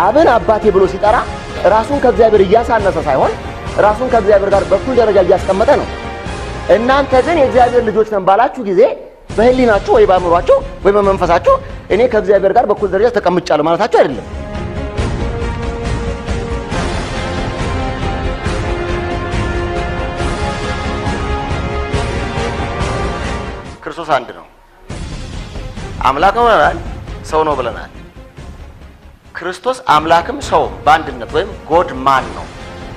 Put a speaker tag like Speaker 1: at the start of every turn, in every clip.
Speaker 1: አብን አባቴ ብሎ ሲጠራ ራሱን ከእግዚአብሔር እያሳነሰ ሳይሆን ራሱን ከእግዚአብሔር ጋር በኩል ደረጃ እያስቀመጠ ነው። እናንተ ግን የእግዚአብሔር ልጆች ነን ባላችሁ ጊዜ በህሊናችሁ ወይ በአእምሯችሁ ወይ በመንፈሳችሁ እኔ ከእግዚአብሔር ጋር በኩል ደረጃ ተቀምጫለሁ ማለታችሁ አይደለም። ክርስቶስ አንድ ነው። አምላክ ነው ብለናል፣ ሰው ነው ብለናል። ክርስቶስ አምላክም ሰው በአንድነት ወይም ጎድ ማን ነው።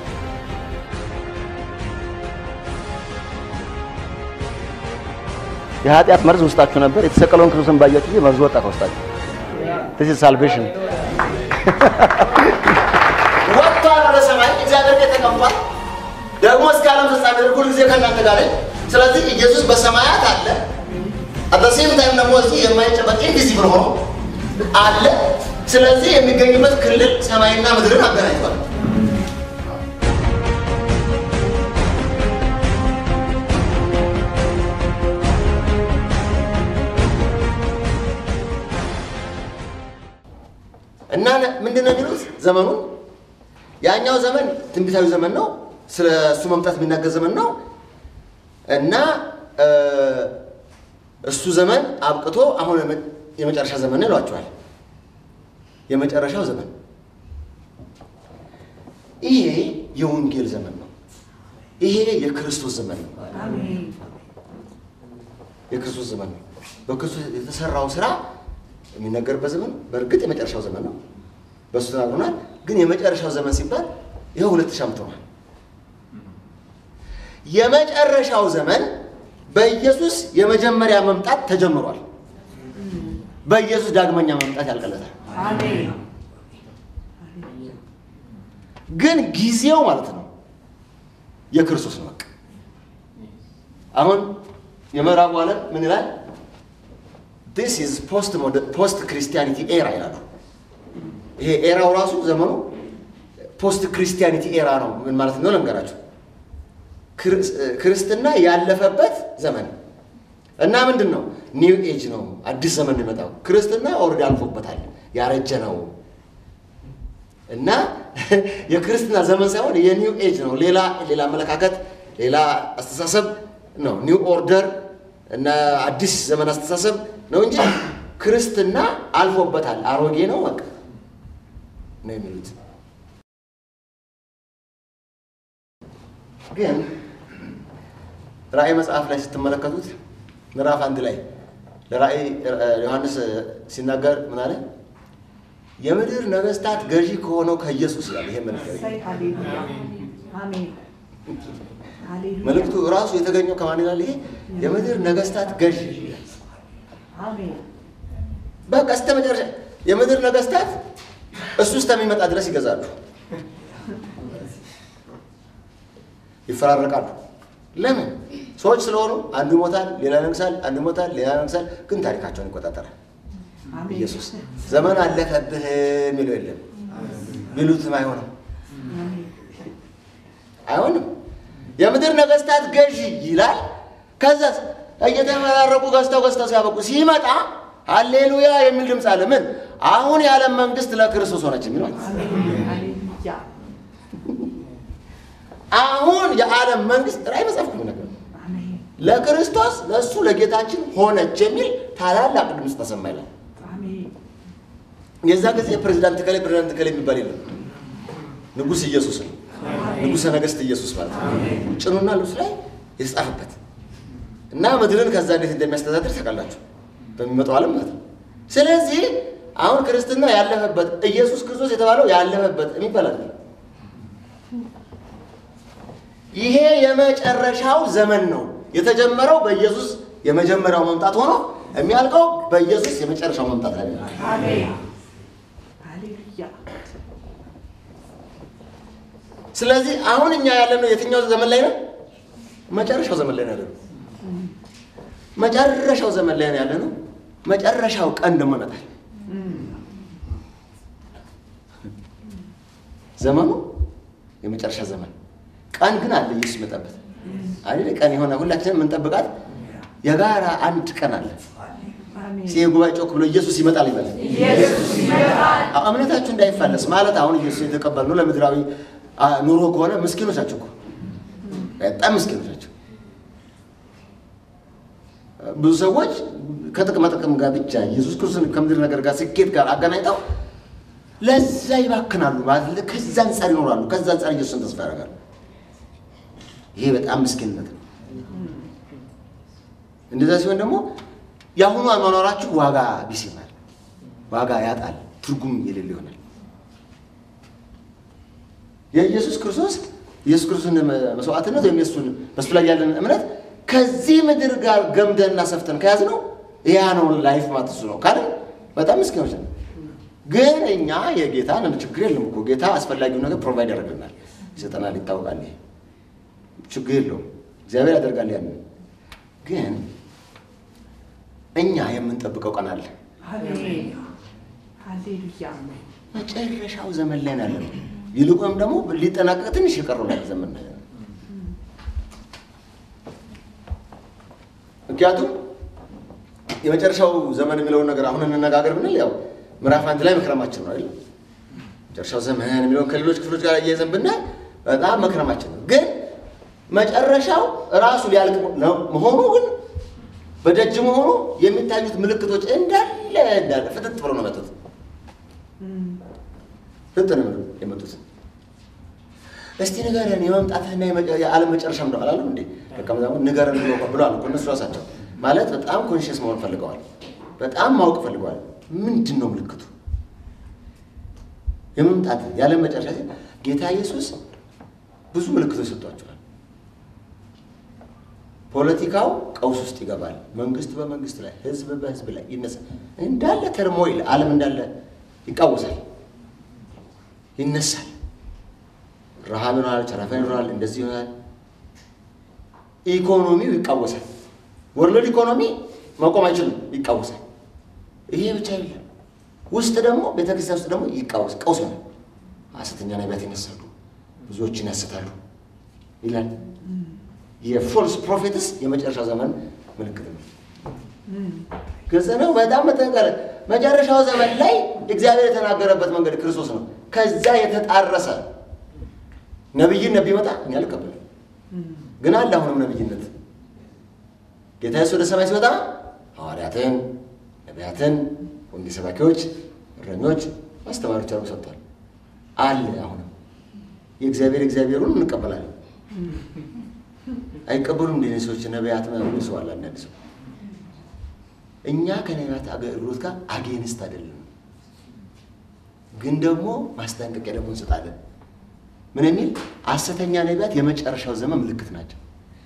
Speaker 1: የኃጢአት መርዝ ውስጣችሁ ነበር። የተሰቀለውን ክርስቶስን ባያችሁ ጊዜ መርዝ ወጣ ከውስጣችሁ። this is salvation ወጥቷል ወደ ሰማይ እግዚአብሔር ቤት ተቀምጧል። ደግሞ እስከ ዓለም ፍጻሜ ድረስ ሁል ጊዜ ከእናንተ ጋር ነኝ። ስለዚህ ኢየሱስ በሰማያት አለ። አተሴም ታይም ደግሞ እዚህ የማይጨበጥ ኢንቪዚብል ሆኖ አለ። ስለዚህ የሚገኝበት ክልል ሰማይና ምድርን አገናኝቷል። እና ምንድን ነው የሚሉት ዘመኑን ያኛው ዘመን ትንቢታዊ ዘመን ነው። ስለ እሱ መምጣት የሚናገር ዘመን ነው እና እሱ ዘመን አብቅቶ አሁን የመጨረሻ ዘመን ነው ይሏቸዋል። የመጨረሻው ዘመን ይሄ የወንጌል ዘመን ነው። ይሄ የክርስቶስ ዘመን ነው። የክርስቶስ ዘመን ነው። በክርስቶስ የተሰራው ስራ የሚነገርበት ዘመን በእርግጥ የመጨረሻው ዘመን ነው። በእሱ ተናግሮናል። ግን የመጨረሻው ዘመን ሲባል ይኸው ሁለት ሺህ ዓመት ሆኗል። የመጨረሻው ዘመን በኢየሱስ የመጀመሪያ መምጣት ተጀምሯል። በኢየሱስ ዳግመኛ መምጣት ያልቀለታል። ግን ጊዜው ማለት ነው የክርስቶስ ነው። በቃ አሁን የምዕራቡ ዓለም ምን ይላል? ዲስ ኢዝ ፖስት ክርስቲያኒቲ ኤራ ይላሉ። ይሄ ኤራው ራሱ ዘመኑ ፖስት ክርስቲያኒቲ ኤራ ነው። ምን ማለት ነው ልንገራችሁ። ክርስትና ያለፈበት ዘመን እና ምንድን ነው ኒው ኤጅ ነው። አዲስ ዘመን ነው የመጣው። ክርስትና ኦልሬዲ አልፎበታል፣ ያረጀ ነው እና የክርስትና ዘመን ሳይሆን የኒው ኤጅ ነው። ሌላ ሌላ አመለካከት፣ ሌላ አስተሳሰብ ነው። ኒው ኦርደር እና አዲስ ዘመን አስተሳሰብ ነው እንጂ ክርስትና አልፎበታል፣ አሮጌ ነው በቃ ነው የሚሉት። ግን ራእይ መጽሐፍ ላይ ስትመለከቱት ምዕራፍ አንድ ላይ ለራእይ ዮሐንስ ሲናገር ምን አለ? የምድር ነገስታት ገዢ ከሆነው ከኢየሱስ ይላል። ይሄ መልእክት መልእክቱ ራሱ የተገኘው ከማን ይላል? ይሄ የምድር ነገስታት ገዢ በቃ እስከ መጨረሻ የምድር ነገስታት እሱ እስከሚመጣ ድረስ ይገዛሉ፣ ይፈራረቃሉ። ለምን? ሰዎች ስለሆኑ አንዱ ይሞታል፣ ሌላ ይነግሳል፣ አንዱ ይሞታል፣ ሌላ ይነግሳል። ግን ታሪካቸውን ይቆጣጠራል። ኢየሱስ ዘመን አለፈብህ የሚለው የለም። ሚሉትም አይሆንም አይሆንም። የምድር ነገስታት ገዢ ይላል። ከዛ እየተፈራረቁ ገዝተው ገዝተው ሲያበቁ ሲመጣ ሃሌሉያ የሚል ድምፅ አለ። ምን አሁን የዓለም መንግስት ለክርስቶስ ሆነች የሚል ማለት አሁን የዓለም መንግስት ራእይ መጽሐፍ ነው ነገር ለክርስቶስ ለእሱ ለጌታችን ሆነች የሚል ታላላቅ ድምፅ ተሰማ ይላል። የዛ ጊዜ ፕሬዚዳንት ከላይ ፕሬዚዳንት ከላይ የሚባል የለም። ንጉሥ ኢየሱስ ነው። ንጉሠ ነገሥት ኢየሱስ ማለት ነው። ጭኑና ልብሱ ላይ የተጻፈበት እና ምድርን ከዛ እንዴት እንደሚያስተዳድር ታውቃላችሁ በሚመጣው ዓለም ማለት ነው። ስለዚህ አሁን ክርስትና ያለፈበት ኢየሱስ ክርስቶስ የተባለው ያለፈበት የሚባል አይደለም። ይሄ የመጨረሻው ዘመን ነው። የተጀመረው በኢየሱስ የመጀመሪያው መምጣት ሆኖ የሚያልቀው በኢየሱስ የመጨረሻው መምጣት ላይ ነው። ስለዚህ አሁን እኛ ያለነው የትኛው ዘመን ላይ ነው? መጨረሻው ዘመን ላይ ነው ያለነው። መጨረሻው ዘመን ላይ ነው ያለነው። መጨረሻው ቀን ደግሞ ይመጣል። ዘመኑ የመጨረሻ ዘመን ቀን ግን አለ። ኢየሱስ ይመጣበት አይደል? ቀን የሆነ ሁላችንም የምንጠብቃት የጋራ አንድ ቀን አለ። እስኪ ጉባኤ ጮክ ብሎ ኢየሱስ ይመጣል ይበል። አዎ፣ እምነታችሁ እንዳይፋለስ ማለት አሁን ኢየሱስ የተቀበልነው ለምድራዊ አ፣ ኑሮ ከሆነ ምስኪኖች ናቸው እኮ በጣም ምስኪኖች ናቸው። ብዙ ሰዎች ከጥቅማ ጥቅም ጋር ብቻ ኢየሱስ ክርስቶስን ከምድር ነገር ጋር ስኬት ጋር አገናኝተው ለዛ ይባክናሉ ማለት ከዛ አንጻር ይኖራሉ። ከዛ አንጻር ኢየሱስን ተስፋ ያደርጋሉ። ይሄ በጣም ምስኪንነት ነው። እንደዛ ሲሆን ደግሞ የአሁኑ አኗኗራችሁ ዋጋ ቢስ ይሆናል፣ ዋጋ ያጣል፣ ትርጉም የሌለ ይሆናል። የኢየሱስ ክርስቶስ ኢየሱስ ክርስቶስን መስዋዕትነት ወይም የሱን በሱ ላይ ያለን እምነት ከዚህ ምድር ጋር ገምደንና ሰፍተን ከያዝነው ያ ነው ላይፍ ማለት እሱ ነው ካለ በጣም ምስኪኖች ነው። ግን እኛ የጌታ ነን፣ ችግር የለም እኮ ጌታ አስፈላጊውን ነገር ፕሮቫይድ ያደርግልናል፣ ይሰጠናል፣ ይታወቃል። ይሄ ችግር የለውም፣ እግዚአብሔር ያደርጋል ያንን ግን እኛ የምንጠብቀው ቀን አለ።
Speaker 2: ሃሌሉያ
Speaker 1: መጨረሻው ዘመን ላይ ነው ያለነው። ይልቁንም ደግሞ ሊጠናቀቅ ትንሽ የቀረው ላይ ዘመን ነው ያለነው። ምክንያቱም የመጨረሻው ዘመን የሚለውን ነገር አሁን እንነጋገር ብንል ያው ምዕራፍ አንድ ላይ መክረማችን ነው አይደል? መጨረሻው ዘመን የሚለውን ከሌሎች ክፍሎች ጋር እየይዘን ብናይ በጣም መክረማችን ነው። ግን መጨረሻው ራሱ ሊያልቅ ነው መሆኑ ግን በደጅ መሆኑ የሚታዩት ምልክቶች እንዳለ እንዳለ ፍጥጥ ብሎ ነው መጡት። ፍጥጥ ነው የመጡት። እስቲ ንገረን የመምጣትህና የመጨ- የዓለም መጨረሻ እንደው አላለም እንዴ? ደቀ መዛሙርት ንገረን ብሎ ብለዋል እኮ እነሱ ራሳቸው ማለት በጣም ኮንሽየስ መሆን ፈልገዋል። በጣም ማወቅ ፈልገዋል። ምንድን ነው ምልክቱ? የመምጣት የዓለም መጨረሻ ሲል ጌታ ኢየሱስ ብዙ ምልክቶች ሰጥቷቸዋል። ፖለቲካው ቀውስ ውስጥ ይገባል። መንግስት በመንግስት ላይ፣ ህዝብ በህዝብ ላይ ይነሳል። እንዳለ ተርሞይል ዓለም እንዳለ ይቃወሳል፣ ይነሳል። ረሃብ ይኖራል፣ ቸረፋ ይኖራል፣ እንደዚህ ይሆናል። ኢኮኖሚው ይቃወሳል። ወርልድ ኢኮኖሚ መቆም አይችልም፣ ይቃወሳል። ይሄ ብቻ አይደለም። ውስጥ ደግሞ ቤተክርስቲያን ውስጥ ደግሞ ይቃወስ ቀውስ ይሆናል። ሐሰተኛ ነቢያት ይነሳሉ፣ ብዙዎችን ያስታሉ ይላል። የፎልስ ፕሮፌትስ የመጨረሻ ዘመን ምልክት ነው። ግልጽ ነው። በጣም መጠንቀር መጨረሻው ዘመን ላይ እግዚአብሔር የተናገረበት መንገድ ክርስቶስ ነው። ከዛ የተጣረሰ ነቢይን ነቢይ መጣ እኛ አልቀበልም፣ ግን አለ አሁንም ነቢይነት። ጌታ ኢየሱስ ወደ ሰማይ ሲወጣ ሐዋርያትን፣ ነቢያትን፣ ወንጌል ሰባኪዎች፣ እረኞች፣ አስተማሪዎች አድርጎ ሰጥቷል። አለ አሁንም የእግዚአብሔር እግዚአብሔሩን እንቀበላለን። አይቀበሉም እንደ ሰዎች ነቢያት ምናምን ሰው አለ አንዳንድ ሰው እኛ ከነቢያት አገልግሎት ጋር አጌንስት አይደለም፣ ግን ደግሞ ማስጠንቀቂያ ደግሞ እንሰጣለን። ምን የሚል ሐሰተኛ ነቢያት የመጨረሻው ዘመን ምልክት ናቸው።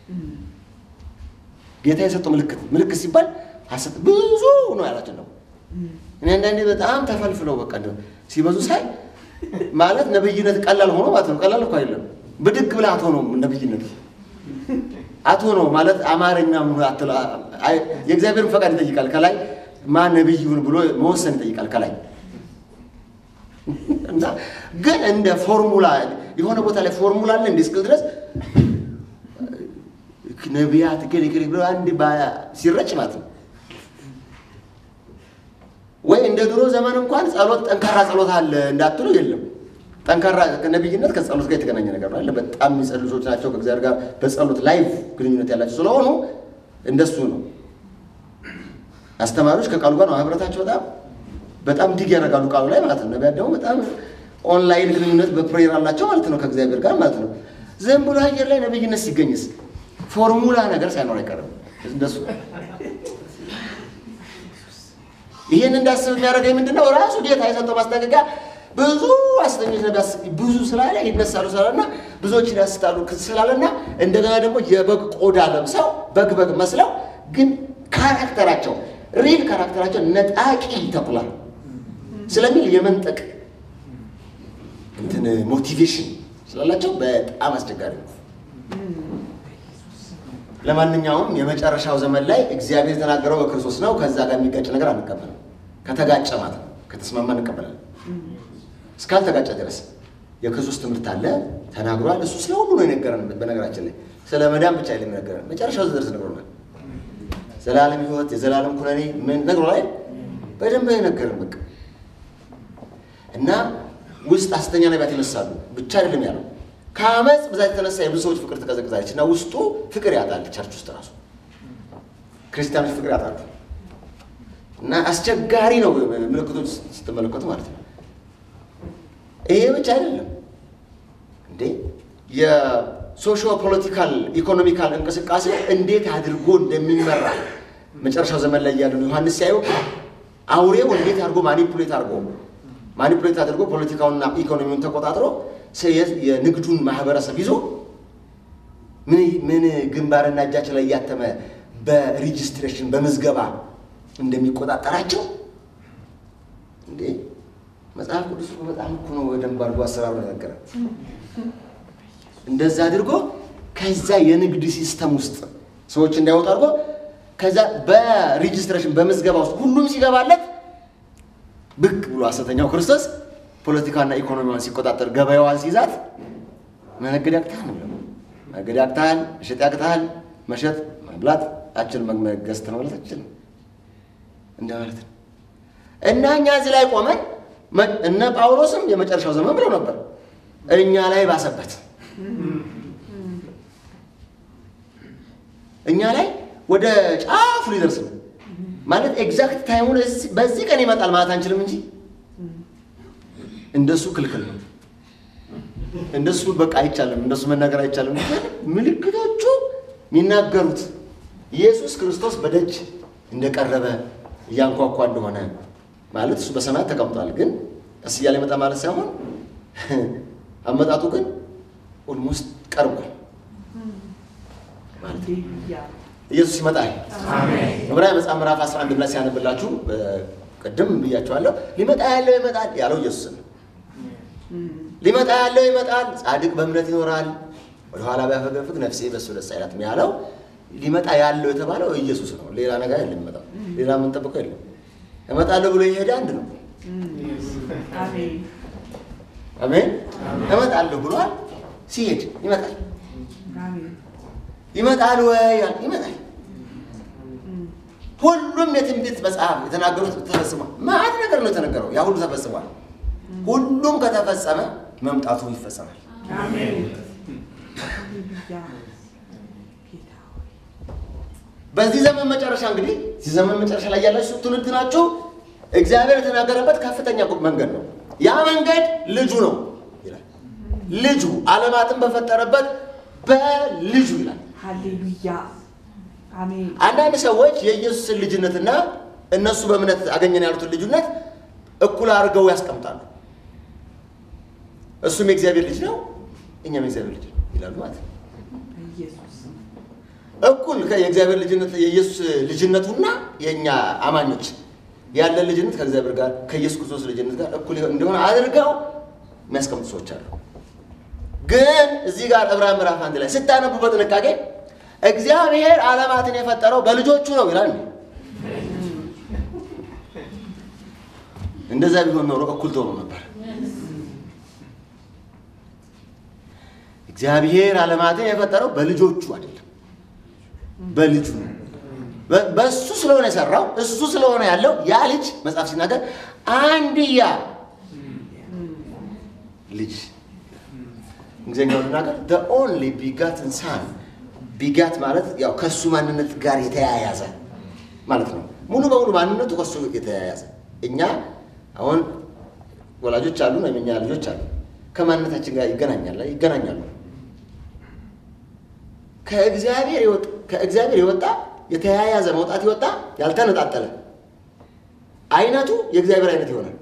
Speaker 1: ጌታ የሰጠው ምልክት ምልክት ሲባል ሐሰት ብዙ ነው ያላቸው ነው። እኔ አንዳንዴ በጣም ተፈልፍለው በቃ እንደው ሲበዙ ሳይ ማለት ነብይነት ቀላል ሆኖ ማለት ነው። ቀላል እኮ አይደለም። ብድግ ብለህ አትሆነውም ነብይነት አትሆነው ማለት አማርኛ የእግዚአብሔርን ፈቃድ ይጠይቃል። ከላይ ማን ነብይ ይሁን ብሎ መወሰን ይጠይቃል ከላይ እና ግን እንደ ፎርሙላ የሆነ ቦታ ላይ ፎርሙላ አለ እንደ እስክል ድረስ ነቢያት ግን ግን ብሎ አንድ ሲረጭ ማለት ነው። ወይ እንደ ድሮ ዘመን እንኳን ጸሎት ጠንካራ ጸሎት አለ እንዳትሉ የለም። ጠንካራ ነቢይነት ከጸሎት ጋር የተገናኘ ነገር ነው አለ። በጣም የሚጸልዩ ሰዎች ናቸው ከእግዚአብሔር ጋር በጸሎት ላይቭ ግንኙነት ያላቸው ስለሆኑ እንደሱ ነው። አስተማሪዎች ከቃሉ ጋር ነው ህብረታቸው በጣም በጣም ዲግ ያደርጋሉ ቃሉ ላይ ማለት ነው። ነቢያት ደግሞ በጣም ኦንላይን ግንኙነት በፕሬየር አላቸው ማለት ነው ከእግዚአብሔር ጋር ማለት ነው። ዝም ብሎ አየር ላይ ነቢይነት ሲገኝስ ፎርሙላ ነገር ሳይኖር አይቀርም እንደሱ ይህን እንዳስብ የሚያደርገኝ ምንድን ነው? ራሱ ጌታ የሰጠው ማስጠንቀቂያ ብዙ ሐሰተኞች ነቢያት ብዙ ስላለ ይነሳሉ ስላለና ብዙዎችን ያስታሉ ስላለና እንደገና ደግሞ የበግ ቆዳ ለብሰው በግ በግ መስለው ግን ካራክተራቸው ሪል ካራክተራቸው ነጣቂ ተኩላ ስለሚል የመንጠቅ እንትን ሞቲቬሽን ስላላቸው በጣም አስቸጋሪ ነው። ለማንኛውም የመጨረሻው ዘመን ላይ እግዚአብሔር የተናገረው በክርስቶስ ነው። ከዛ ጋር የሚጋጭ ነገር አንቀበልም። ከተጋጨ ማለት ነው። ከተስማማ እንቀበላለን። እስካልተጋጨ ድረስ የክርስቶስ ትምህርት አለ ተናግሯል። እሱ ስለ ሁሉ ነው የነገረን። በነገራችን ላይ ስለ መዳን ብቻ አይደለም የነገረን፣ መጨረሻው ድረስ ነግሮናል። ዘላለም ሕይወት፣ የዘላለም ኩነኔ ምን ነግሮ ላይ በደንብ አይነገርም። በቃ እና ውስጥ ሐሰተኛ ነቢያት ይነሳሉ ብቻ አይደለም ያለው ከአመፅ ብዛት የተነሳ የብዙ ሰዎች ፍቅር ትቀዘቅዛለች እና ውስጡ ፍቅር ያጣል። ቸርች ውስጥ ራሱ ክርስቲያኖች ፍቅር ያጣሉ እና አስቸጋሪ ነው ምልክቶች ስትመለከቱ ማለት ነው። ይሄ ብቻ አይደለም እንዴ የሶሾ ፖለቲካል ኢኮኖሚካል እንቅስቃሴ እንዴት አድርጎ እንደሚመራ መጨረሻው ዘመን ላይ ያሉ ዮሐንስ ሲያዩ አውሬው እንዴት አድርጎ ማኒፑሌት አድርጎ ማኒፑሌት አድርጎ ፖለቲካውንና ኢኮኖሚውን ተቆጣጥሮ የንግዱን ማህበረሰብ ይዞ ምን ግንባርና እጃቸው ላይ እያተመ በሬጂስትሬሽን በምዝገባ እንደሚቆጣጠራቸው እንዴ መጽሐፍ ቅዱስ እኮ በጣም እኮ ነው በደንብ አድርጎ አሰራሩ ነገረ እንደዛ አድርጎ ከዛ የንግድ ሲስተም ውስጥ ሰዎች እንዳይወጡ አድርጎ ከዛ በሬጂስትሬሽን በምዝገባ ውስጥ ሁሉም ሲገባለት ብቅ ብሎ ሐሰተኛው ክርስቶስ ፖለቲካና ኢኮኖሚዋን ሲቆጣጠር ገበያዋን ሲይዛት መነገድ ያቅታል ነው መነገድ ያቅታል፣ መሸጥ ያቅታል። መሸጥ መብላት አችል መገዝት ነው ማለት አችል እንደ ማለት ነው። እና እኛ እዚህ ላይ ቆመን እነ ጳውሎስም የመጨረሻው ዘመን ብለው ነበር፣ እኛ ላይ ባሰበት እኛ ላይ ወደ ጫፉ ሊደርስ ነው ማለት ኤግዛክት ታይሙን በዚህ ቀን ይመጣል ማለት አንችልም እንጂ እንደሱ ክልክል ነው። እንደሱ በቃ አይቻልም፣ እንደሱ መናገር አይቻልም። ግን ምልክቶቹ የሚናገሩት ኢየሱስ ክርስቶስ በደጅ እንደቀረበ እያንኳኳ እንደሆነ ማለት እሱ በሰማያት ተቀምጧል። ግን ቀስ እያለ ይመጣ ማለት ሳይሆን አመጣጡ ግን ኦልሞስት ቀርቧል ማለት ነው። ኢየሱስ ይመጣል። ዕብራውያን መጽሐፍ ምዕራፍ 11 ላይ ሲያነብላችሁ ቅድም ብያቸዋለሁ። ሊመጣ ያለው ይመጣል ያለው ኢየሱስ ነው። ሊመጣ ያለው ይመጣል፣ ጻድቅ በእምነት ይኖራል፣ ወደኋላ ቢያፈገፍግ ነፍሴ በእሱ ደስ አይላትም ያለው ሊመጣ ያለው የተባለው ኢየሱስ ነው። ሌላ ነገር የለም። ይመጣው ሌላ የምንጠብቀው የለም። እመጣለሁ ብሎ የሄደ አንድ ነው። አሜን። እመጣለሁ ብሏል። ሲሄድ ይመጣል። ይመጣል ወይ? ይመጣል። ሁሉም የትንቢት መጽሐፍ የተናገሩት ተፈጽሟል። ማዕት ነገር ነው የተነገረው። ያ ሁሉ ተፈጽሟል። ሁሉም ከተፈጸመ መምጣቱ ይፈጸማል። በዚህ ዘመን መጨረሻ እንግዲህ እዚህ ዘመን መጨረሻ ላይ ያላችሁ ትውልድ ናችሁ። እግዚአብሔር የተናገረበት ከፍተኛ መንገድ ነው። ያ መንገድ ልጁ ነው ይላል። ልጁ ዓለማትን በፈጠረበት በልጁ ይላል።
Speaker 2: ሃሌሉያ አሜን።
Speaker 1: አንዳንድ ሰዎች የኢየሱስን ልጅነትና እነሱ በእምነት አገኘን ያሉትን ልጁነት እኩል አድርገው ያስቀምጣሉ። እሱም የእግዚአብሔር ልጅ ነው፣ እኛም የእግዚአብሔር ልጅ ነው ይላሉ ማለት ነው።
Speaker 2: ኢየሱስ
Speaker 1: እኩል የእግዚአብሔር ልጅነት የኢየሱስ ልጅነቱና የእኛ አማኞች ያለን ልጅነት ከእግዚአብሔር ጋር ከኢየሱስ ክርስቶስ ልጅነት ጋር እኩል እንደሆነ አድርገው የሚያስቀምጡ ሰዎች አሉ። ግን እዚህ ጋር ዕብራውያን ምዕራፍ አንድ ላይ ስታነቡ በጥንቃቄ እግዚአብሔር ዓለማትን የፈጠረው በልጆቹ ነው ይላል። እንደዛ ቢሆን ኖሮ እኩል ትሆኑ ነበር። እግዚአብሔር ዓለማትን የፈጠረው በልጆቹ አይደለም፣ በልጁ ነው። በእሱ ስለሆነ የሰራው እሱ ስለሆነ ያለው ያ ልጅ መጽሐፍ ሲናገር አንድያ ልጅ እንግሊዝኛው ልናገር the only begotten son ቢጋት ማለት ያው ከእሱ ማንነት ጋር የተያያዘ ማለት ነው። ሙሉ በሙሉ ማንነቱ ከእሱ የተያያዘ እኛ አሁን ወላጆች አሉ ወይም እኛ ልጆች አሉ ከማንነታችን ጋር ይገናኛል ይገናኛሉ። ከእግዚአብሔር የወጣ ከእግዚአብሔር የወጣ የተያያዘ መውጣት የወጣ ያልተነጣጠለ አይነቱ የእግዚአብሔር አይነት ይሆናል።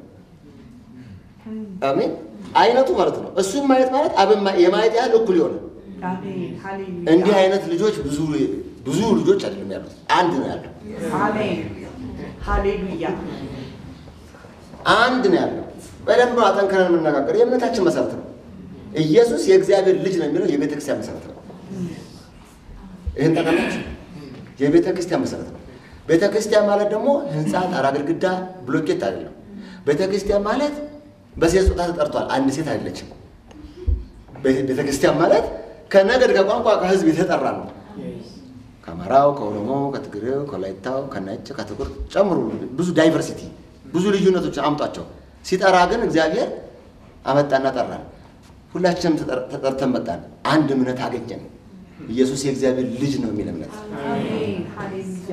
Speaker 1: አሜን። አይነቱ ማለት ነው። እሱም ማየት ማለት አብን የማየት ያህል እኩል ይሆናል።
Speaker 2: አሜን ሃሌሉያ
Speaker 1: እንዲህ አይነት ልጆች ብዙ ብዙ ልጆች አይደለም ያሉት፣ አንድ ነው ያለው።
Speaker 2: አሜን ሃሌሉያ
Speaker 1: አንድ ነው ያለው። በደንብ ነው አጠንክረን የምነጋገር። የእምነታችን መሰረት ነው። ኢየሱስ የእግዚአብሔር ልጅ ነው የሚለው የቤተ ክርስቲያን መሰረት ነው። ይህን ጠቀላችሁ የቤተ ክርስቲያን መሰረት ነው። ቤተ ክርስቲያን ማለት ደግሞ ህንፃ፣ ጣራ፣ ግድግዳ፣ ብሎኬት አይደለም። ቤተ ክርስቲያን ማለት በሴት ጾታ ተጠርቷል። አንድ ሴት አይደለችም። ቤተ ክርስቲያን ማለት ከነገድ ከቋንቋ ከህዝብ የተጠራ ነው። ከአማራው፣ ከኦሮሞው፣ ከትግሬው፣ ከወላይታው፣ ከነጭ፣ ከጥቁር ጨምሩ ብዙ ዳይቨርሲቲ ብዙ ልዩነቶች አምጧቸው። ሲጠራ ግን እግዚአብሔር አመጣና ጠራን። ሁላችንም ተጠር- ተጠርተን መጣን። አንድ እምነት አገኘን። ኢየሱስ የእግዚአብሔር ልጅ ነው የሚል እምነት።
Speaker 2: አሜን ሃሌሉያ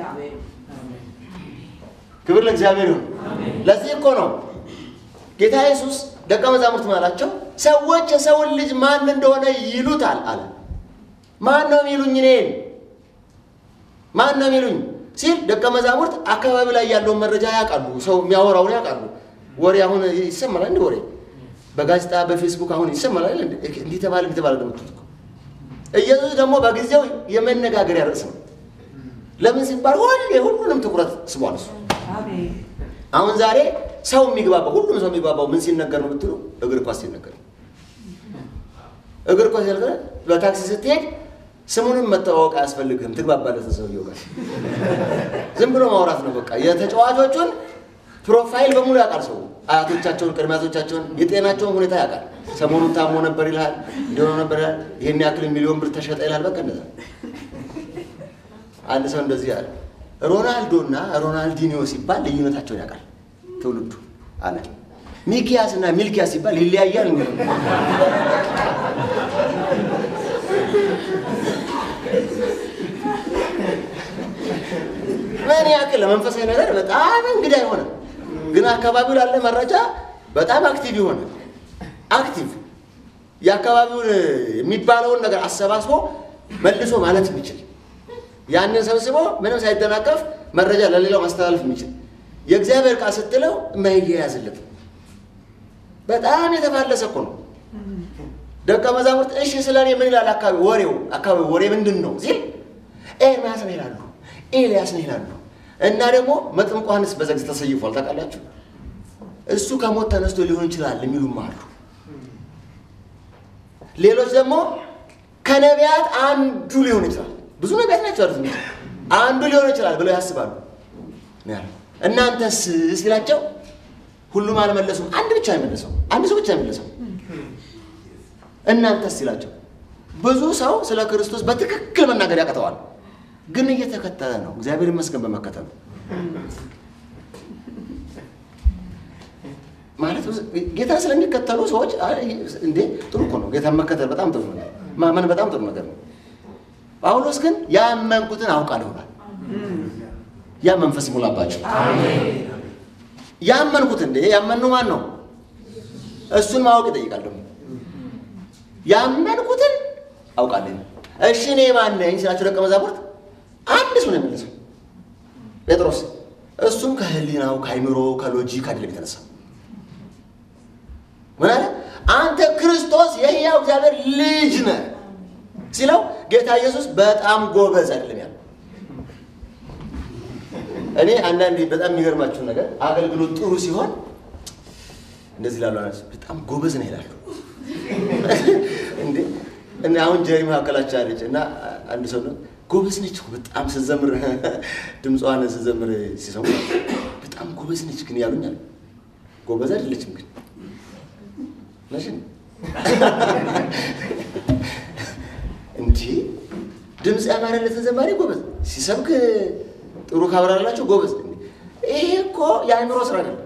Speaker 1: ክብር ለእግዚአብሔር ይሁን። ለዚህ እኮ ነው ጌታ ኢየሱስ ደቀ መዛሙርት ማላቸው ሰዎች የሰውን ልጅ ማን እንደሆነ ይሉታል አለ። ማን ነው የሚሉኝ እኔን? ማን ነው የሚሉኝ ሲል ደቀ መዛሙርት አካባቢ ላይ ያለውን መረጃ ያውቃሉ። ሰው የሚያወራውን ያውቃሉ። ወሬ አሁን ይሰማል እንደ ወሬ በጋዜጣ በፌስቡክ አሁን ይሰማል አይደል? እንደ- እንዲህ ተባለ እንዲህ ተባለ እንደምትሉት እኮ ኢየሱስ ደግሞ በጊዜው የመነጋገሪያ ርዕስ ነው። ለምን ሲባል ሁሌ ሁሉንም ትኩረት ስቧል እሱ።
Speaker 2: አሜን
Speaker 1: አሁን ዛሬ ሰው የሚግባባው ሁሉም ሰው የሚግባባው ምን ሲነገር ነው ብትሉ እግር ኳስ ሲነገር ነው። እግር ኳስ ሲነገር በታክሲ ስትሄድ ስሙንም መተዋወቅ አያስፈልግም፣ ትግባባለህ ሰውየው ጋር። ዝም ብሎ ማውራት ነው በቃ። የተጫዋቾቹን ፕሮፋይል በሙሉ ያውቃል ሰው። አያቶቻቸውን፣ ቅድመ አያቶቻቸውን፣ የጤናቸውን ሁኔታ ያውቃል። ሰሞኑን ታሞ ነበር ይልሃል፣ እንዲሆነ ነበር ይልሃል፣ ይህን ያክል ሚሊዮን ብር ተሸጠ ይልሃል። በቃ እንደዛ አንድ ሰው እንደዚህ ያለ ሮናልዶ እና ሮናልዲኒዮ ሲባል ልዩነታቸውን ያውቃል ትውልዱ አለ። ሚኪያስ እና ሚልኪያስ ሲባል ይለያያል። እንዴ? ምን ያክል ለመንፈሳዊ ነገር በጣም እንግዳ የሆነ ግን አካባቢው ላለ መረጃ በጣም አክቲቭ የሆነ አክቲቭ የአካባቢውን የሚባለውን ነገር አሰባስቦ መልሶ ማለት የሚችል ያንን ሰብስቦ ምንም ሳይደናቀፍ መረጃ ለሌላው ማስተላለፍ የሚችል የእግዚአብሔር ቃል ስትለው የማይያያዝለት በጣም የተፋለሰ እኮ ነው። ደቀ መዛሙርት እሺ ስለ እኔ ምን ይላል አካባቢ ወሬው አካባቢ ወሬ ምንድን ነው ሲል ኤርምያስ ነው ይላሉ፣ ኤልያስ ነው ይላሉ። እና ደግሞ መጥምቁ ዮሐንስ በዘግ ተሰይፏል ታውቃላችሁ። እሱ ከሞት ተነስቶ ሊሆን ይችላል የሚሉም አሉ። ሌሎች ደግሞ ከነቢያት አንዱ ሊሆን ይችላል። ብዙ ነቢያት ናቸው ያሉት እንጂ አንዱ ሊሆን ይችላል ብለው ያስባሉ። ነው ያለው። እናንተስ ሲላቸው ሁሉም አልመለሱም። አንድ ብቻ የመለሰው አንድ ሰው ብቻ የመለሰው እናንተስ ሲላቸው ብዙ ሰው ስለ ክርስቶስ በትክክል መናገር ያቅተዋል፣ ግን እየተከተለ ነው። እግዚአብሔር ይመስገን በመከተሉ ማለት ጌታ ስለሚከተሉ ሰዎች አይ፣ እንዴ ጥሩ እኮ ነው። ጌታን መከተል በጣም ጥሩ ነው። ማመን በጣም ጥሩ ነገር ነው። ጳውሎስ ግን ያመንኩትን አውቃለሁ ብሏል። ያ መንፈስ ይሞላባቸው። ያመንኩት እንዴ ያመኑ ማን ነው? እሱን ማወቅ ይጠይቃል። ደግሞ ያመንኩትን አውቃለሁ። እሺ እኔ ማን ነኝ ሲላቸው ደቀ መዛሙርት አንድ ሰው ነው የመለሰው ጴጥሮስ። እሱም ከህሊናው ከአይምሮ ከሎጂክ አይደለም የተነሳው ምን አለ? አንተ ክርስቶስ የሕያው እግዚአብሔር ልጅ ነህ ሲለው ጌታ ኢየሱስ በጣም ጎበዝ አይደለም ያለው። እኔ አንዳንዴ በጣም የሚገርማችሁ ነገር አገልግሎት ጥሩ ሲሆን እንደዚህ ላሉ በጣም ጎበዝ ነው ይላሉ። እንዴ እና አሁን ጀሪ መካከላቸው አለች እና አንድ ሰው ነው ጎበዝ ነች እኮ በጣም ስዘምር ድምፅዋን ስዘምር ሲሰሙ በጣም ጎበዝ ነች ግን ያሉኛል። ጎበዝ አይደለችም ግን ነሽን እንዲህ ድምፅ ያማረለትን ዘማሪ ጎበዝ ሲሰብክ ጥሩ ካብራላቸው ጎበዝ። ይሄ እኮ የአእምሮ ስራ አይደለም።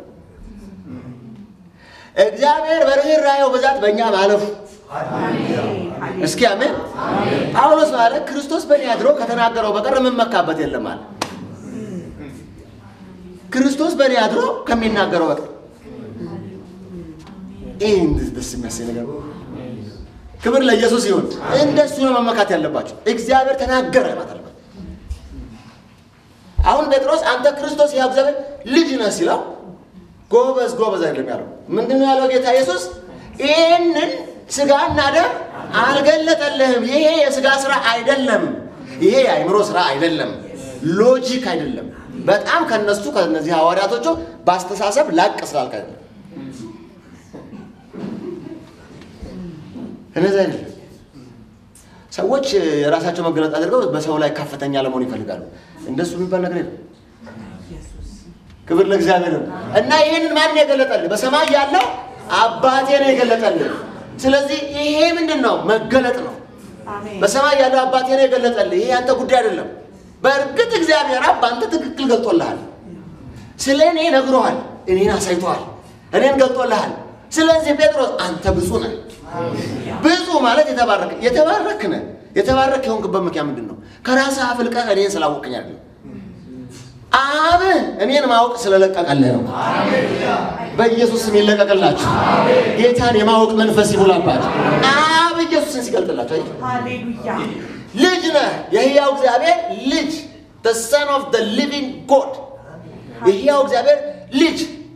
Speaker 1: እግዚአብሔር በርኅራኄው ብዛት በእኛ ማለፉ እስኪ አሜን። ጳውሎስ ማለት ክርስቶስ በእኔ አድሮ ከተናገረው በቀር የምመካበት የለም አለ። ክርስቶስ በእኔ አድሮ ከሚናገረው በቀር ይህ ደስ የሚያሰኝ ነገር ነው። ክብር ለኢየሱስ ይሁን። እንደሱ ነው መመካት ያለባቸው። እግዚአብሔር ተናገረ ማለት አለበት። አሁን ጴጥሮስ አንተ ክርስቶስ ያው እግዚአብሔር ልጅ ነህ ሲለው ጎበዝ ጎበዝ አይደለም ያለው። ምንድን ነው ያለው ጌታ ኢየሱስ? ይህንን ስጋና ደም አልገለጠልህም። ይሄ የስጋ ስራ አይደለም። ይሄ የአእምሮ ስራ አይደለም። ሎጂክ አይደለም። በጣም ከነሱ ከነዚህ ሐዋርያቶቹ በአስተሳሰብ ላቅ ስላልክ አይደለም። እነዚህ አይደለም። ሰዎች የራሳቸው መገለጥ አድርገው በሰው ላይ ከፍተኛ ለመሆን ይፈልጋሉ። እንደሱ የሚባል ነገር የለም። ክብር ለእግዚአብሔር ነው። እና ይህንን ማን የገለጠልህ? በሰማይ ያለው አባቴ ነው የገለጠልህ። ስለዚህ ይሄ ምንድን ነው? መገለጥ ነው።
Speaker 2: አሜን
Speaker 1: በሰማይ ያለው አባቴ ነው የገለጠልህ። ይሄ ያንተ ጉዳይ አይደለም። በእርግጥ እግዚአብሔር አብ በአንተ ትክክል ገልጦልሃል። ስለ እኔ ነግሮሃል። እኔን አሳይቶሃል። እኔን ገልጦልሃል። ስለዚህ ጴጥሮስ አንተ ብፁዕ ነህ። ብፁዕ ማለት የተባረክ የተባረክ ነህ። የተባረክ የሆንክበት ምክንያት ምንድን ነው? ከራስህ አፍልቀህ እኔን ስላወቅኝ አይደለም። አብ እኔን ማወቅ ስለለቀቀልህ ነው። በኢየሱስ ስም ይለቀቅላችሁ። ጌታን የማወቅ መንፈስ ይሙላባችሁ። አብ ኢየሱስን ሲገልጥላችሁ አየህ?
Speaker 2: ሃሌሉያ
Speaker 1: ልጅ ነህ፣ የሕያው እግዚአብሔር ልጅ the son of the living God የሕያው እግዚአብሔር ልጅ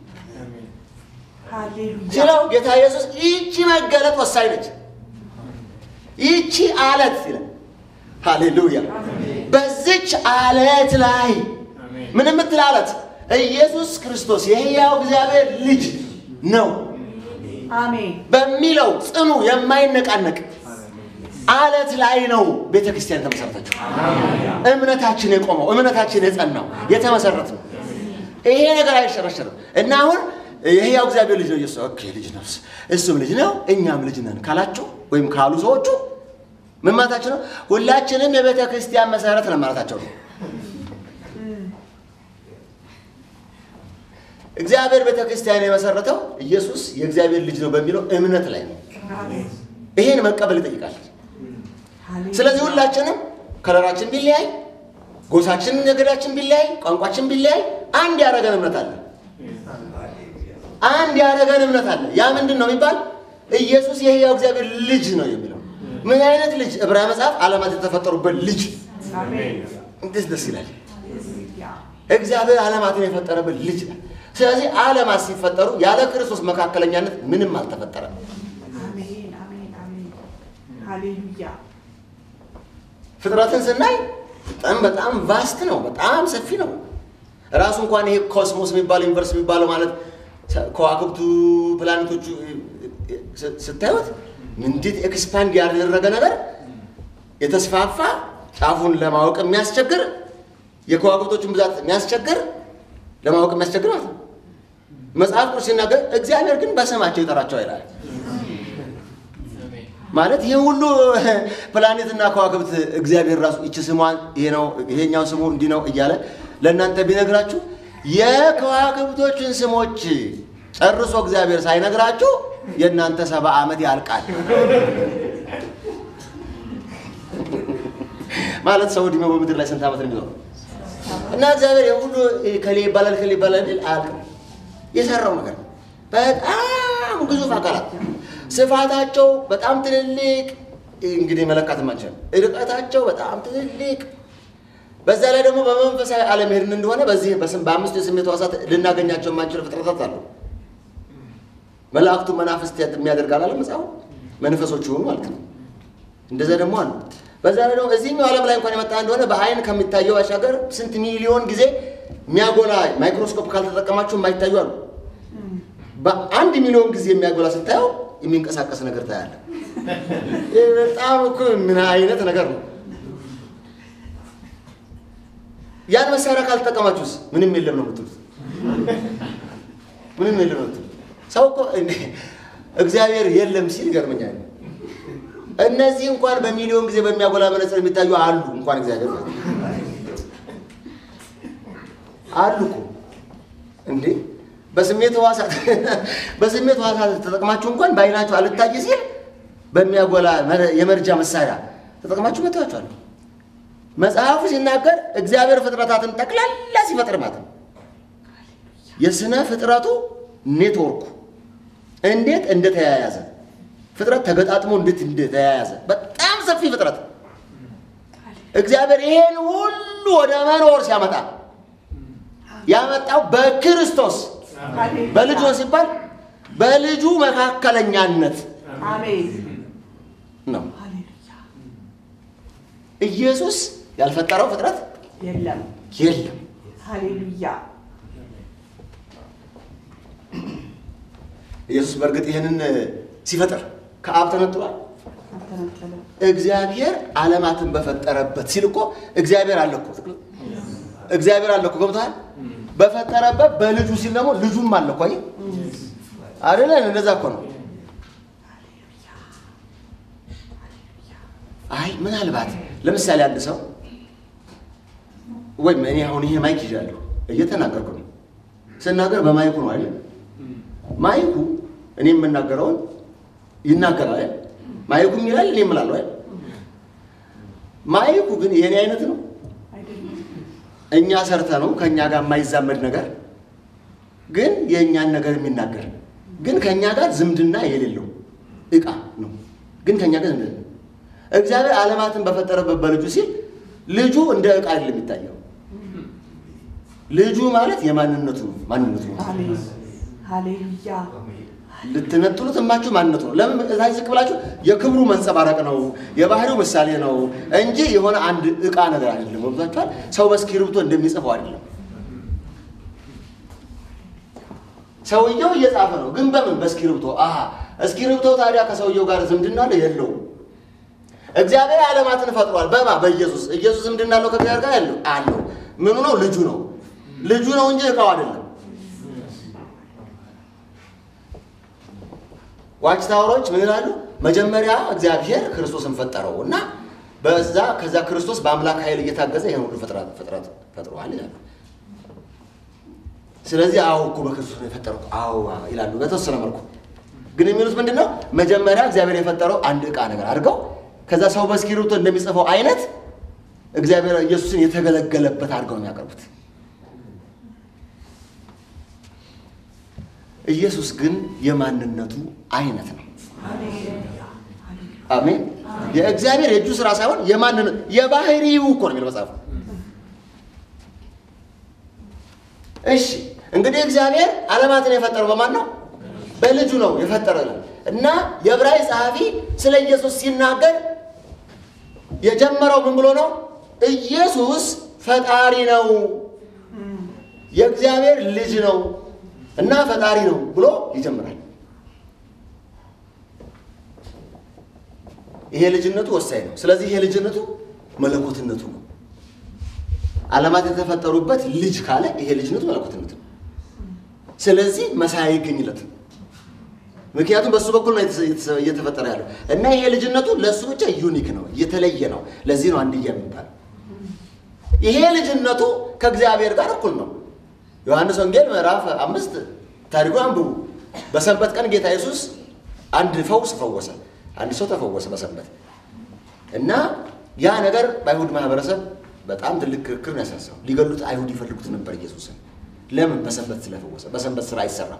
Speaker 2: ሃሌሉያ
Speaker 1: ሲለው ጌታ ኢየሱስ ይቺ መገለጥ ወሳኝ ነች። ይቺ አለት ይላል። ሃሌሉያ በዚች አለት ላይ ምን የምትል አለት? ኢየሱስ ክርስቶስ የሕያው እግዚአብሔር ልጅ ነው
Speaker 2: አሜን
Speaker 1: በሚለው ጽኑ የማይነቃነቅ አለት ላይ ነው ቤተ ክርስቲያን የተመሰረተችው። እምነታችን የቆመው እምነታችን የጸናው የተመሰረት ነው። ይሄ ነገር አይሸረሸርም እና አሁን የሕያው እግዚአብሔር ልጅ ነው ኢየሱስ። ኦኬ ልጅ ነው እሱም ልጅ ነው እኛም ልጅ ነን ካላችሁ ወይም ካሉ ሰዎቹ ምን ማለታቸው ነው? ሁላችንም የቤተ ክርስቲያን መሰረት ነው ማለታቸው ነው። እግዚአብሔር ቤተ ክርስቲያን የመሰረተው ኢየሱስ የእግዚአብሔር ልጅ ነው በሚለው እምነት ላይ ነው።
Speaker 2: አሜን
Speaker 1: ይሄን መቀበል ይጠይቃል።
Speaker 2: ሃሌሉያ
Speaker 1: ስለዚህ ሁላችንም ከለራችን ቢለያይ፣ ጎሳችን፣ ነገዳችን ቢለያይ፣ ቋንቋችን ቢለያይ አንድ ያደረገን እምነት አለ። አንድ ያደረገን እምነት አለ። ያ ምንድን ነው የሚባል ኢየሱስ የሕያው እግዚአብሔር ልጅ ነው የሚለው ምን አይነት ልጅ? ዕብራዊ መጽሐፍ ዓለማት የተፈጠሩበት ልጅ።
Speaker 2: አሜን
Speaker 1: እንዴት ደስ ይላል!
Speaker 2: ሃሌሉያ
Speaker 1: እግዚአብሔር ዓለማትን የፈጠረበት ልጅ ነው። ስለዚህ ዓለማት ሲፈጠሩ ያለ ክርስቶስ መካከለኛነት ምንም አልተፈጠረም።
Speaker 2: አሜን አሜን አሜን ሃሌሉያ
Speaker 1: ፍጥረትን ስናይ በጣም በጣም ቫስት ነው፣ በጣም ሰፊ ነው። ራሱ እንኳን ይሄ ኮስሞስ የሚባለው ዩኒቨርስ የሚባለው ማለት ከዋክብቱ ፕላኔቶቹ ስ- ስታዩት እንዴት ኤክስፓንድ ያደረገ ነገር የተስፋፋ ጫፉን ለማወቅ የሚያስቸግር የከዋክብቶቹን ብዛት የሚያስቸግር ለማወቅ የሚያስቸግር ማለት ነው። መጽሐፍ ቅዱስ ሲናገር እግዚአብሔር ግን በስማቸው ይጠራቸው ይላል። ማለት ይህ ሁሉ ፕላኔትና ከዋክብት እግዚአብሔር ራሱ ይቺ ስሟን ይሄ ነው ይሄኛው ስሙ እንዲህ ነው እያለ ለእናንተ ቢነግራችሁ የከዋክብቶችን ስሞች ጨርሶ እግዚአብሔር ሳይነግራችሁ የእናንተ ሰባ ዓመት ያልቃል። ማለት ሰው ዕድሜው በምድር ላይ ስንት ዓመት ነው የሚኖረው? እና እግዚአብሔር ይህ ሁሉ ከሌ ይባላል ከሌ ይባላል ቢል አያልቅም። የሰራው ነገር ነው። በጣም ግዙፍ አካላት ስፋታቸው በጣም ትልልቅ፣ እንግዲህ መለካት ማንችል ርቀታቸው በጣም ትልልቅ። በዛ ላይ ደግሞ በመንፈሳዊ ዓለም ሄድን እንደሆነ በዚህ በስም በአምስቱ የስሜት ሕዋሳት ልናገኛቸው የማንችል ፍጥረታት አሉ። መላእክቱ መናፍስት የሚያደርግ አላለ መጽሐፉ መንፈሶች ይሆኑ ማለት ነው። እንደዛ ደግሞ አሉ። በዛ ላይ ደግሞ እዚህኛው ዓለም ላይ እንኳን የመጣ እንደሆነ በአይን ከሚታየው ባሻገር ስንት ሚሊዮን ጊዜ የሚያጎላ ማይክሮስኮፕ ካልተጠቀማችሁ የማይታዩ አሉ። በአንድ ሚሊዮን ጊዜ የሚያጎላ ስታየው የሚንቀሳቀስ ነገር ታያለ። ይህ በጣም እኮ ምን አይነት ነገር ነው? ያን መሳሪያ ካልተጠቀማችሁስ ምንም የለም ነው የምትሉት። ምንም የለም ነው የምትሉት። ሰው እኮ እንዴ እግዚአብሔር የለም ሲል ይገርመኛል። እነዚህ እንኳን በሚሊዮን ጊዜ በሚያጎላ መነጽር የሚታዩ አሉ። እንኳን እግዚአብሔር ማለት ነው። አሉ እኮ እንዴ በስሜት ሕዋሳት በስሜት ሕዋሳት ተጠቅማችሁ እንኳን በአይናችሁ አልታይ ሲል በሚያጎላ መረ- የመርጃ መሳሪያ ተጠቅማችሁ መታችኋል። መጽሐፉ ሲናገር እግዚአብሔር ፍጥረታትን ጠቅላላ ሲፈጥር ማለት ነው የስነ ፍጥረቱ ኔትወርኩ እንዴት እንደተያያዘ ፍጥረት ተገጣጥሞ እንዴት እንደተያያዘ በጣም ሰፊ ፍጥረት እግዚአብሔር ይሄን ሁሉ ወደ መኖር ሲያመጣ ያመጣው በክርስቶስ
Speaker 2: ሃሌሉያ
Speaker 1: በልጁ ነው ሲባል በልጁ መካከለኛነት
Speaker 2: አሜን
Speaker 1: ነው።
Speaker 2: ሃሌሉያ
Speaker 1: ኢየሱስ ያልፈጠረው ፍጥረት
Speaker 2: የለም
Speaker 1: የለም።
Speaker 2: ሃሌሉያ
Speaker 1: ኢየሱስ በእርግጥ ይህንን ሲፈጥር ከአብ ተነጥሏል።
Speaker 2: አልተነጠለም
Speaker 1: እግዚአብሔር ዓለማትን በፈጠረበት ሲል እኮ እግዚአብሔር አለ እኮ እግዚአብሔር አለ እኮ ገብቶሃል? በፈጠረበት በልጁ ሲል ደግሞ ልጁም አለ እኮ አየህ አይደለ? እንደዛ እኮ ነው። አይ ምናልባት ለምሳሌ አንድ ሰው ወይም እኔ አሁን ይሄ ማይክ ይዣለሁ እየተናገርኩ ነው። ስናገር በማይኩ ነው አይደል? ማይኩ እኔ የምናገረውን ይናገራል አይደል? ማይኩም ይላል እኔ እምላለሁ አይደል? ማይኩ ግን የእኔ አይነት ነው።
Speaker 2: አይደለም።
Speaker 1: እኛ ሰርተ ነው ከእኛ ጋር የማይዛመድ ነገር ግን የእኛን ነገር የሚናገር ግን ከእኛ ጋር ዝምድና የሌለው እቃ ነው። ግን ከእኛ ጋር ዝምድና እግዚአብሔር ዓለማትን በፈጠረበት በልጁ ሲል ልጁ እንደ እቃ አይደለም የሚታየው። ልጁ ማለት የማንነቱ ነው። ማንነቱ ነው።
Speaker 2: አሜን። ሃሌሉያ።
Speaker 1: ልትነጥሉት የማችሁ ማንነቱ ነው። ለምን እታች ዝቅ ብላችሁ የክብሩ መንጸባረቅ ነው፣ የባህሪው ምሳሌ ነው እንጂ የሆነ አንድ እቃ ነገር አይደለም። ወብዛችኋል። ሰው በእስክሪብቶ እንደሚጽፈው አይደለም። ሰውየው እየጻፈ ነው፣ ግን በምን በእስክሪብቶ። አሀ እስክሪብቶ ታዲያ ከሰውየው ጋር ዝምድና አለው የለውም? እግዚአብሔር ዓለማትን ፈጥሯል። በማ በኢየሱስ ኢየሱስ ዝምድና አለው ከእግዚአብሔር ጋር ያለው አለው። ምኑ ነው? ልጁ ነው። ልጁ ነው እንጂ እቃው አይደለም። ዋች ታወሮች ምን ይላሉ? መጀመሪያ እግዚአብሔር ክርስቶስን ፈጠረው እና በዛ ከዛ ክርስቶስ በአምላክ ኃይል እየታገዘ ይሄን ሁሉ ፍጥረት ፍጥረት ፈጥሯል ይላሉ። ስለዚህ አዎ እኮ በክርስቶስ ነው የፈጠረው አዎ ይላሉ በተወሰነ መልኩ። ግን የሚሉት ምንድን ነው? መጀመሪያ እግዚአብሔር የፈጠረው አንድ ዕቃ ነገር አድርገው ከዛ ሰው በእስክሪብቶ እንደሚጽፈው አይነት እግዚአብሔር ኢየሱስን የተገለገለበት አድርገው ነው የሚያቀርቡት። ኢየሱስ ግን የማንነቱ አይነት ነው። አሜን። የእግዚአብሔር የእጁ ስራ ሳይሆን የማንነት የባህሪው እኮ ነው የሚለው መጽሐፉ። እሺ እንግዲህ እግዚአብሔር ዓለማትን የፈጠረው በማን ነው? በልጁ ነው የፈጠረው ይላል እና የዕብራዊ ጸሐፊ ስለ ኢየሱስ ሲናገር የጀመረው ምን ብሎ ነው? ኢየሱስ ፈጣሪ ነው፣ የእግዚአብሔር ልጅ ነው እና ፈጣሪ ነው ብሎ ይጀምራል። ይሄ ልጅነቱ ወሳኝ ነው። ስለዚህ ይሄ ልጅነቱ መለኮትነቱ ነው። ዓለማት የተፈጠሩበት ልጅ ካለ ይሄ ልጅነቱ መለኮትነቱ ነው። ስለዚህ መሳያ አይገኝለትም። ምክንያቱም በእሱ በኩል ነው እየተፈጠረ ያለው እና ይሄ ልጅነቱ ለእሱ ብቻ ዩኒክ ነው፣ የተለየ ነው። ለዚህ ነው አንድያ የሚባለው። ይሄ ልጅነቱ ከእግዚአብሔር ጋር እኩል ነው። ዮሐንስ ወንጌል ምዕራፍ አምስት ታሪኩን አንብቡ። በሰንበት ቀን ጌታ ኢየሱስ አንድ ፈውስ ፈወሰ። አንድ ሰው ተፈወሰ በሰንበት እና ያ ነገር በአይሁድ ማህበረሰብ በጣም ትልቅ ክርክር ነው ያሳሳው። ሊገሉት አይሁድ ይፈልጉት ነበር ኢየሱስን። ለምን? በሰንበት ስለፈወሰ። በሰንበት ስራ አይሰራም።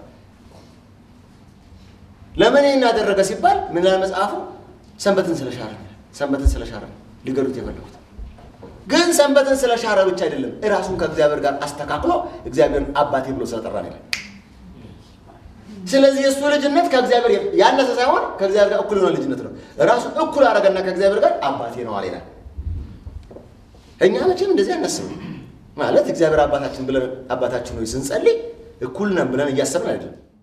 Speaker 1: ለምን ይህን ያደረገ ሲባል ምን ይላል መጽሐፉ? ሰንበትን ስለሻረ ሰንበትን ስለሻረ ሊገሉት የፈለጉት ግን ሰንበትን ስለሻረ ብቻ አይደለም፣ እራሱን ከእግዚአብሔር ጋር አስተካክሎ እግዚአብሔርን አባቴ ብሎ ስለጠራ ነው ይላል። ስለዚህ የእሱ ልጅነት ከእግዚአብሔር ያነሰ ሳይሆን ከእግዚአብሔር ጋር እኩል የሆነ ልጅነት ነው። ራሱን እኩል አደረገና ከእግዚአብሔር ጋር አባቴ ነው አለ ይላል። እኛ መቼም እንደዚህ አናስብም። ማለት እግዚአብሔር አባታችን ብለን አባታችን ሆይ ስንጸልይ እኩል ነን ብለን እያሰብን አይደለም።